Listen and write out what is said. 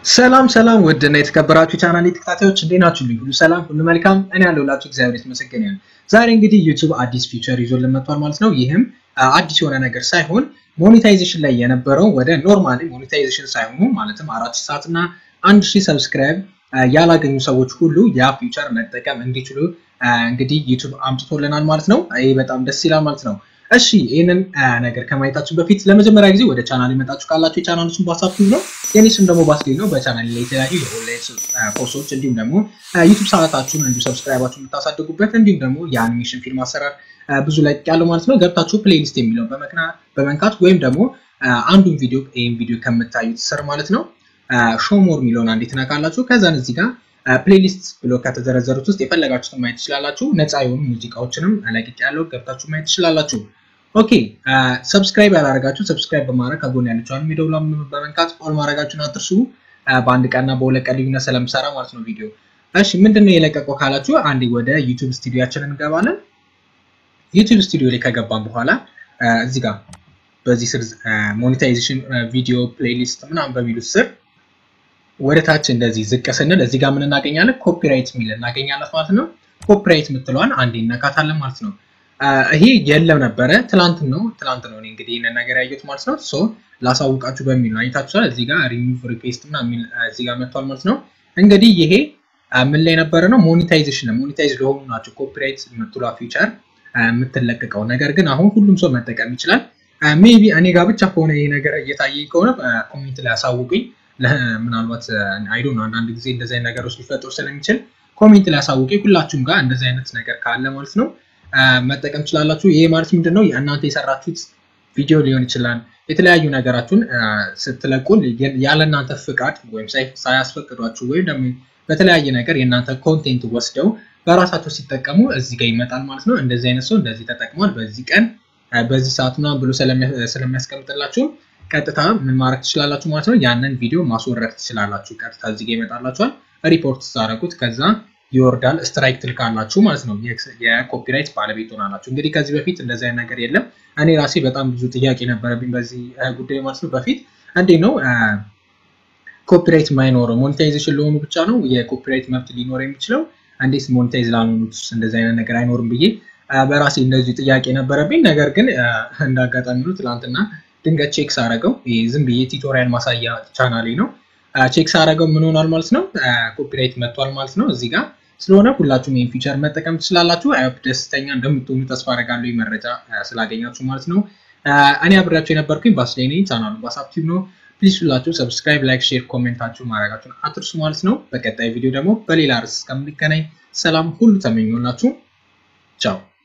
ሰላም ሰላም ውድና የተከበራችሁ ቻናል ተከታታዮች እንዴት ናችሁ? ሁሉ ሰላም፣ ሁሉ መልካም። እኔ ያለሁላችሁ እግዚአብሔር የተመሰገነ ይሁን። ዛሬ እንግዲህ ዩቲዩብ አዲስ ፊቸር ይዞልን መጥቷል ማለት ነው። ይህም አዲስ የሆነ ነገር ሳይሆን ሞኔታይዜሽን ላይ የነበረው ወደ ኖርማሊ ሞኔታይዜሽን ሳይሆኑ ማለትም አራት ሺህ ሰዓት እና አንድ ሺህ ሰብስክራይብ ያላገኙ ሰዎች ሁሉ ያ ፊቸር መጠቀም እንዲችሉ እንግዲህ ዩቲዩብ አምጥቶልናል ማለት ነው። ይህ በጣም ደስ ይላል ማለት ነው። እሺ ይህንን ነገር ከማየታችን በፊት ለመጀመሪያ ጊዜ ወደ ቻናል የመጣችሁ ካላችሁ የቻናሉ ስም ባሳፍቱ ነው። የኔ ስም ደግሞ ባስሌል ነው። በቻናል ላይ የተለያዩ የኦንላይን ኮርሶች እንዲሁም ደግሞ ዩቱብ ሰዓታችሁን እንዲሁ ሰብስክራይባችሁን የምታሳድጉበት እንዲሁም ደግሞ የአኒሜሽን ፊልም አሰራር ብዙ ላይ ያለው ማለት ነው። ገብታችሁ ፕሌሊስት የሚለውን በመንካት ወይም ደግሞ አንዱን ቪዲዮ ይህን ቪዲዮ ከምታዩት ስር ማለት ነው ሾሞር የሚለውን አንዴ ትነካላችሁ። ከዛን እዚህ ጋር ፕሌሊስት ብሎ ከተዘረዘሩት ውስጥ የፈለጋችሁትን ማየት ትችላላችሁ። ነፃ የሆኑ ሙዚቃዎችንም ለቅቅ ያለው ገብታችሁ ማየት ትችላላችሁ። ኦኬ ሰብስክራይብ ያላረጋችሁ ሰብስክራይብ በማድረግ ከጎን ያለችውን ሚደውላ በመንካት ኦል ማድረጋችሁን አትርሱ። በአንድ ቀንና በሁለት ቀን ልዩነት ስለምሰራ ማለት ነው ቪዲዮ። እሺ ምንድነው የለቀቀው ካላችሁ አንዴ ወደ ዩቲዩብ ስቱዲዮችን እንገባለን። ዩቲዩብ ስቱዲዮ ላይ ከገባን በኋላ እዚህ ጋር በዚህ ስር ሞኔታይዜሽን ቪዲዮ ፕሌሊስት ምናምን በሚሉት ስር ወደ ታች እንደዚህ ዝቅ ስንል እዚህ ጋር ምን እናገኛለን? ኮፒራይት የሚል እናገኛለን ማለት ነው። ኮፒራይት የምትለዋን አንዴ እነካታለን ማለት ነው። ይሄ የለም ነበረ ትላንት ነው ትላንት ነው እንግዲህ ይህንን ነገር ያየሁት ማለት ነው። ሶ ላሳውቃችሁ በሚል ነው አይታችኋል። እዚህ ጋር ሪሙቭ ሪኩዌስት እና እዚህ ጋር መጥቷል ማለት ነው። እንግዲህ ይሄ ምን ላይ ነበረ ነው ሞኔታይዜሽን ሞኔታይዝ ለሆኑ ናቸው ኮፒራይት የምትሏ ፊቸር የምትለቀቀው ነገር ግን አሁን ሁሉም ሰው መጠቀም ይችላል። ሜቢ እኔ ጋር ብቻ ከሆነ ይሄ ነገር እየታየኝ ከሆነ ኮሜንት ላይ አሳውቁኝ። ምናልባት አይዶ ነው አንዳንድ ጊዜ እንደዚህ አይነት ነገሮች ሊፈጥሩ ስለሚችል ኮሜንት ላይ አሳውቁኝ። ሁላችሁም ጋር እንደዚህ አይነት ነገር ካለ ማለት ነው መጠቀም ትችላላችሁ። ይሄ ማለት ምንድን ነው? እናንተ የሰራችሁት ቪዲዮ ሊሆን ይችላል። የተለያዩ ነገራችሁን ስትለቁ ያለ እናንተ ፍቃድ ወይም ሳያስፈቅዷችሁ ወይም ደግሞ በተለያየ ነገር የእናንተ ኮንቴንት ወስደው በራሳቸው ሲጠቀሙ እዚህ ጋር ይመጣል ማለት ነው። እንደዚህ አይነት ሰው እንደዚህ ተጠቅሟል በዚህ ቀን በዚህ ሰዓት ምናምን ብሎ ስለሚያስቀምጥላችሁ ቀጥታ ምን ማድረግ ትችላላችሁ ማለት ነው። ያንን ቪዲዮ ማስወረድ ትችላላችሁ። ቀጥታ እዚህ ጋር ይመጣላችኋል። ሪፖርት ስታደርጉት ከዛ ይወርዳል። ስትራይክ ትልካላችሁ ማለት ነው። የኮፒራይት ባለቤት ሆናላችሁ። እንግዲህ ከዚህ በፊት እንደዚህ አይነት ነገር የለም። እኔ ራሴ በጣም ብዙ ጥያቄ ነበረብኝ በዚህ ጉዳይ ማለት ነው። በፊት እንዴት ነው ኮፒራይት የማይኖረው? ሞኔታይዜሽን ለሆኑ ብቻ ነው የኮፒራይት መብት ሊኖር የሚችለው? እንዴት ሞኔታይዝ ላልሆኑት እንደዚህ አይነት ነገር አይኖርም ብዬ በራሴ እንደዚህ ጥያቄ ነበረብኝ። ነገር ግን እንዳጋጣሚ ነው ትላንትና ድንገት ቼክ ሳረገው ዝም ብዬ ቲቶሪያል ማሳያ ቻናሌ ነው ቼክ ሳረገው ምን ሆኗል ማለት ነው ኮፒራይት መጥቷል ማለት ነው እዚህ ጋር ስለሆነ ሁላችሁም ይህን ፊቸር መጠቀም ትችላላችሁ። አይሆፕ ደስተኛ እንደምትሆኑ ተስፋ አደርጋለሁ መረጃ ስላገኛችሁ ማለት ነው። እኔ አብሬያችሁ የነበርኩኝ ባስሌኔ ቻናሉ ባሳፕቲቭ ነው። ፕሊዝ ሁላችሁ ሰብስክራይብ፣ ላይክ፣ ሼር፣ ኮሜንታችሁ ማድረጋችሁን አትርሱ ማለት ነው። በቀጣይ ቪዲዮ ደግሞ በሌላ ርዕስ እስከምንገናኝ ሰላም ሁሉ ተመኞላችሁ። ቻው